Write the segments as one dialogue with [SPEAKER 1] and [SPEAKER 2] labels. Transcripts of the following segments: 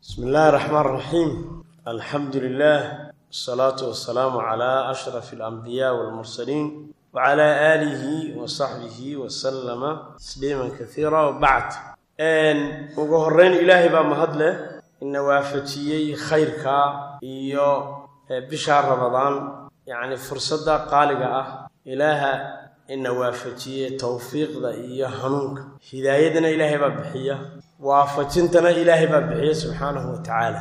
[SPEAKER 1] بسم الله الرحمن الرحيم الحمد لله والصلاة والسلام على أشرف الأنبياء والمرسلين وعلى آله وصحبه وسلم تسليما كثيرا وبعد أن وقهرين إلهي بمهد له إن وافتيي خيرك إيو بشهر رمضان يعني فرصة قالقة إله إن وافتيي توفيق ذا إيو هنونك هدايتنا إلهي ببحية waafajintana ilaahay baa bixiya subxaanahu wa tacaala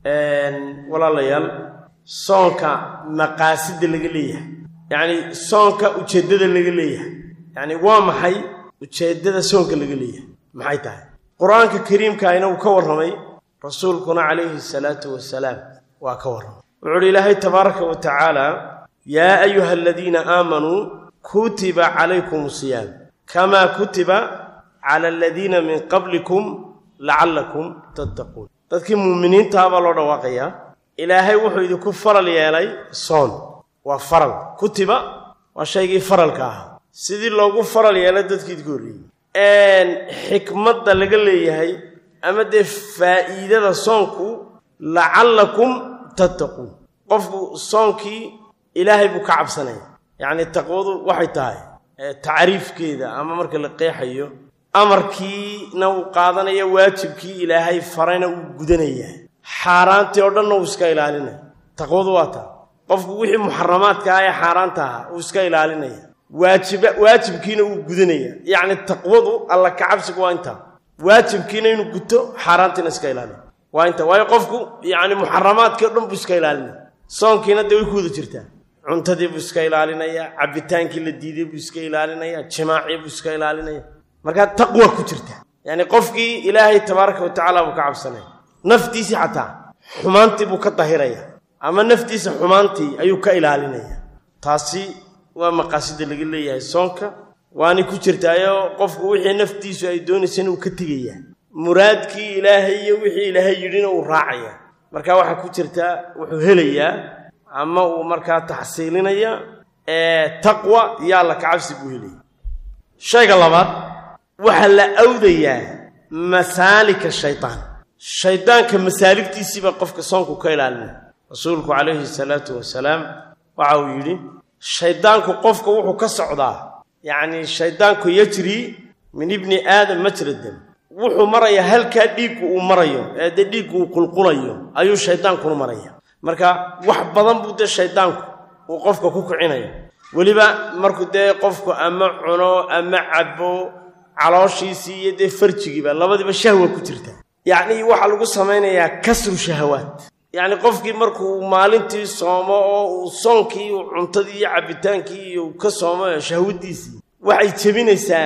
[SPEAKER 1] walaalayaal soonka maqaasida laga leeyahay yacni soonka ujeeddada laga leeyahay yacni waa maxay ujeeddada soonka laga leeyahay maxay tahay qur-aanka kariimkaayna uu ka warramay rasuulkuna calayhi salaatu wasalaam waa ka warramay wuxu uhi ilaahay tabaaraka wa tacaala yaa ayuha aladiina aamanuu kutiba calaykum siyaam kamaa kutiba cala aladiina min qablikum lacallakum tattaquun dadkii muuminiintaha baa loo dhawaaqayaa ilaahay wuxuu idinku faral yeelay soon waa faral kutiba waa shaygii faralka ahaa sidii loogu faral yeelay dadkii idinku horreeyey xikmadda laga leeyahay ama dee faa'iidada soonku lacallakum tattaquun qofku soonkii ilaahay buu ka cabsanaya yacni taqwadu waxay tahay tacriifkeeda ama marka la qeexayo amarkiina uu qaadanaya waajibkii ilaahay farayna uu gudanaya xaaraantii oo dhanna uu iska ilaalinaya taqwadu waa taa qofku wixii muxaramaadka ah ee xaaraanta ahaa uu iska ilaalinaya waajiba waajibkiina uu gudanaya yacni taqwadu alla kacabsigu waa intaa waajibkiina inuu guto xaaraantiina iska ilaaliya waa intaa waayo qofku yacni muxaramaadkii o dhan buu iska ilaalinaya soonkiina dee way ku wada jirtaa cuntadii buu iska ilaalinaya cabbitaankii la diiday buu iska ilaalinaya jimaacii buu iska ilaalinaya markaa taqwa ku jirta yacni qofkii ilaahay tabaaraka wa tacaala buu ka cabsanaya naftiisii xataa xumaantii buu ka dahiraya ama naftiisa xumaantii ayuu ka ilaalinaya taasi waa maqaasida laga leeyahay soonka waanay ku jirtaayo qofku wixii naftiisu ay doonaysana uu ka tegayaa muraadkii ilaahay iyo wixii ilaahay yidhina uu raacaya marka waxaa ku jirtaa wuxuu helayaa ama uu markaa taxsiilinaya taqwa iyo alla kacabsi buu helaya shayga labaad waxaa la awdayaa masaalika shaydaan shaydaanka masaaligtiisiibaa qofka soonku ka ilaalinaya rasuulku calayhi salaatu wasalaam waxa uu yidhi shaydaanku qofka wuxuu ka socdaa yacnii shaydaanku yajrii min ibni aadam majra dam wuxuu marayaa halkaa dhiiggu uu marayo ee dee dhiiggu uu qulqulayo ayuu shaydaankuna maraya marka wax badan buu dee shaydaanku uu qofka ku kicinaya weliba markuu dee qofku ama cuno ama cabo calooshiisii iyo dee farjigiiba labadiiba shahwa ku jirta yacnii waxaa lagu samaynayaa kasru shahawaad yacni qofkii markuu maalintii soomo oo uu soonkii uu cuntadii iyo cabbitaankii iyo ka soomo shahwadiisii waxay jebinaysaa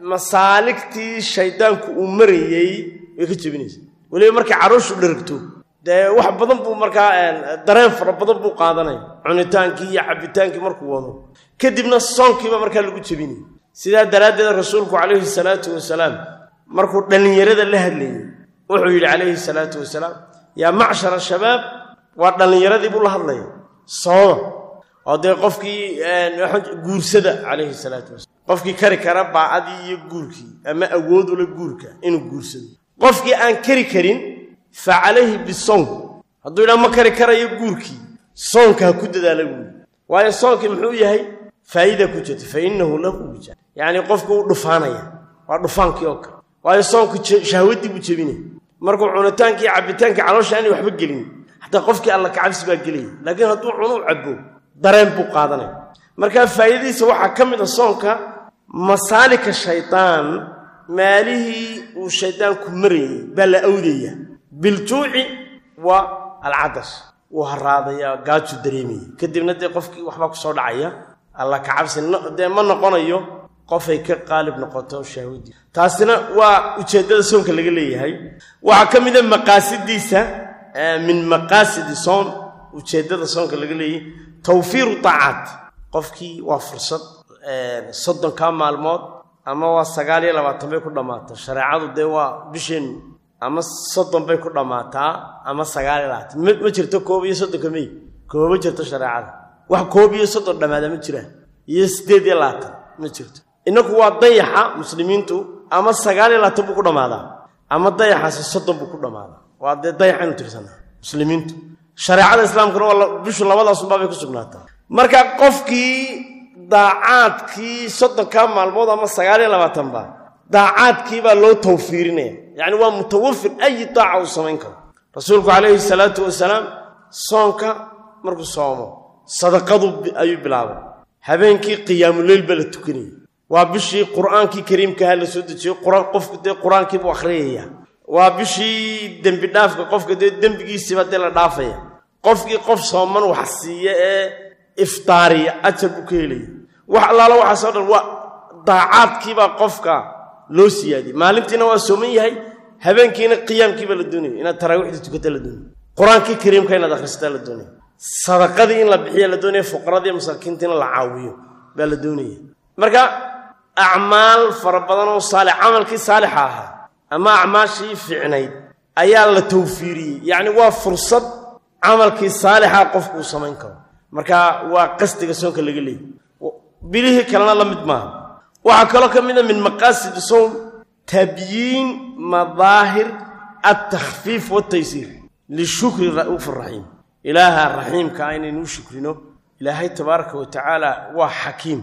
[SPEAKER 1] masaaligtii shaydaanku uu marayey way ka jebinaysaa weliba markay carooshu dharagto dee wax badan buu markaa dareen fara badan buu qaadanaya cunitaankii iyo cabbitaankii markuu wado kadibna soonkiiba markaa lagu jebinaya sidaa daraaddeed rasuulku calayhi salaatu wasalaam markuu dhallinyarada la hadlayey wuxuu yidhi calayhi salaatu wasalaam yaa macshara shabaab waa dhallinyaradii buu la hadlaya sooma oo dee qofkii guursada calayhi salaatu wasalaam qofkii kari kara baacadii iyo guurkii ama awoodula guurka inuu guursado qofkii aan kari karin fa calayhi bisown hadduu yidhaha ma kari karayo guurkii soonka ha ku dadaala buuli waayo soonkii muxuu yahay faa'iida ku jirta fa innahu lahu wija yacnii qofku uu dhufaanaya waa dhufaankii oo kale waayo soonku shahwaddii buu jebinaya markuu cunitaankii iyo cabbitaankii caloosha aanay waxba gelin xataa qofkii alla kacabsi baa gelaya laakiin hadduu cunuu cabbo dareen buu qaadanaya markaa faa'iidadiisa waxaa ka mid a soonka masaalika shaydaan maalihii uu shaydaanku marayey baa la awdaya biljuuci waa alcadash wuu haraadaya gaaju dareemaya kadibna dee qofkii waxbaa ku soo dhacaya alla kacabsi dee ma noqonayo qofay ka qaalib noqoto shahwadii taasina waa ujeeddada soonka laga leeyahay waxaa ka mid a maqaasidiisa min maqaasidi soon ujeeddada soonka laga leeyahay tawfiiru taacaat qofkii waa fursad soddonkaa maalmood ama waa sagaal iyo labaatan bay ku dhammaataa shareecadu dee waa bisheennu ama soddon bay ku dhammaataa ama sagaal iyo labaatan ma jirto koob iyo soddonka mey kooma jirto shareecada wax koob iyo soddon dhammaada ma jiraan iyo siddeed iyo labaatan ma jirto innaku waa dayaxa muslimiintu ama sagaal iyo labaatan buu ku dhammaadaa ama dayaxaasi soddon buu ku dhammaadaa waa dee dayaxaynu tirsanaa muslimiintu shareecada islaamkuna waa bishu labadaasunbaa bay ku sugnaataa marka qofkii daacaadkii soddonkaa maalmood ama sagaal iyo labaatanba daacaadkii baa loo tawfiirinaya yacni waa mutawafir ayi daaca uu samayn karo rasuulku calayhi salaatu wasalaam soonka markuu soomo sadaqadu ayuu bilaabay habeenkii qiyaamuleyl baa la tukanayay waa bishii qur'aankii kariimkaha la soo dejiyo qofku dee qur-aankii buu akhriyaya waa bishii dembi dhaafka qofka dee dembigiisiiba dee la dhaafaya qofkii qof sooman wax siiya ee iftaariya ajar buu ka helaya wax allaala waxaasoo dhan waa daacaadkiibaa qofka loo siyaadiyey maalintiina waa sooman yahay habeenkiina qiyaamkiibaa la doonaya inaad taraawiixda tukata la doonaya qur-aankii kariimka inaad akhrisataa la doonaya sadaqadii in la bixiya la doonaya fuqaradii masaakiinta in la caawiyo baa la doonaya marka acmaal fara badan oo saalix camalkii saalixa ahaa ama acmaashii fiicnayd ayaa la tawfiiriyey yacni waa fursad camalkii saalixa qofku uu samayn karo marka waa qasdiga soonka laga leeyay bilihii kalena la mid maaha waxaa kaloo ka mid a min maqaasidi sowm tabyiin madaahir altakhfiif waltaysiir lishukri ra'uuf araxiim ilaaha raxiimka ah inaynuu shukrino ilaahay tabaaraka wa tacaala waa xakiim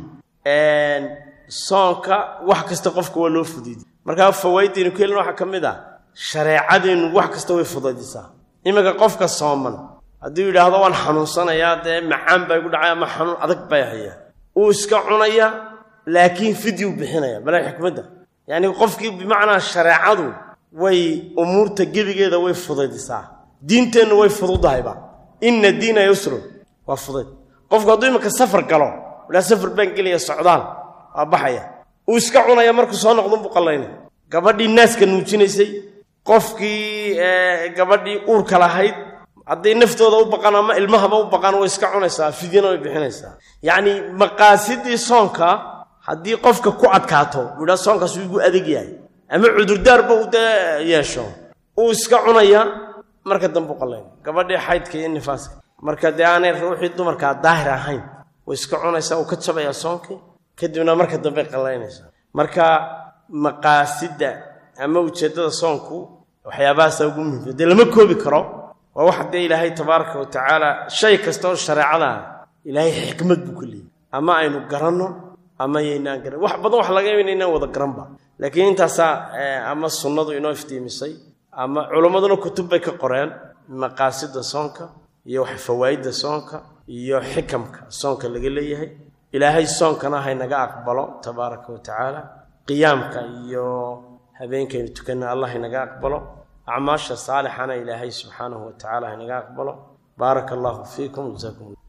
[SPEAKER 1] soonka wax kasta qofka waa loo fudiiday markaa fawaaidaynu ka helin waxaa ka mid ah shareecadeennu wax kasta way fudaydisaa iminka qofka sooman hadduu yidhaahdo waan xanuunsanayaa dee macaan baa igu dhacay ama xanuun adag bay hayaa uu iska cunaya laakiin fidyuu bixinaya bala xikmadda yacni qofkii bimacnaa shareecadu way umuurta gebigeeda way fudaydisaa diinteennu way fududahayba inna diina yusrun waa fudayd qofku hadduu iminka safar galo idhaa safar baan gelaya socdaal waa baxaya uu iska cunaya markuu soo noqdunbuu qallaynaya gabadhii naaska nuujinaysay qofkii gabadhii uurka lahayd hadday naftooda u baqaan ama ilmahaba u baqaan way iska cunaysaa fidyana way bixinaysaa yacni maqaasidii soonka haddii qofka ku adkaato uu idhaa soonkaas wuu igu adag yahay ama cudurdaarba uu dee yeesho uu iska cunaya marka dambe u qallaynaya gabadhii xaydka iyo nifaaska marka dee aanay ruuxii dumarkaa daahir ahayn way iska cunaysaa uu ka jabayaa soonkii kadibna marka dambe qallaynaysaa marka maqaasidda ama ujeeddada soonku waxyaabahaasaa ugu muhimsa dee lama koobi karo waa wax dee ilaahay tabaaraka wa tacaala shay kasta oo shareecada ah ilaahay xikmad buu ka leeyay ama aynu garanno ama yaynaan garan wax badan wax laga yaaba inaan wada garanba laakiin intaasaa ama sunnadu inoo iftiimisay ama culimmaduna kutub bay ka qoreen maqaasida soonka iyo wax fawaa'idda soonka iyo xikamka soonka laga leeyahay ilaahay soonkana haynaga aqbalo tabaaraka wa tacaala qiyaamka iyo habeenkaynu tukanna allah haynaga aqbalo acmaasha saalixana ilaahay subxaanahu wa tacala haynaga aqbalo baaraka allahu fiikum jasaakum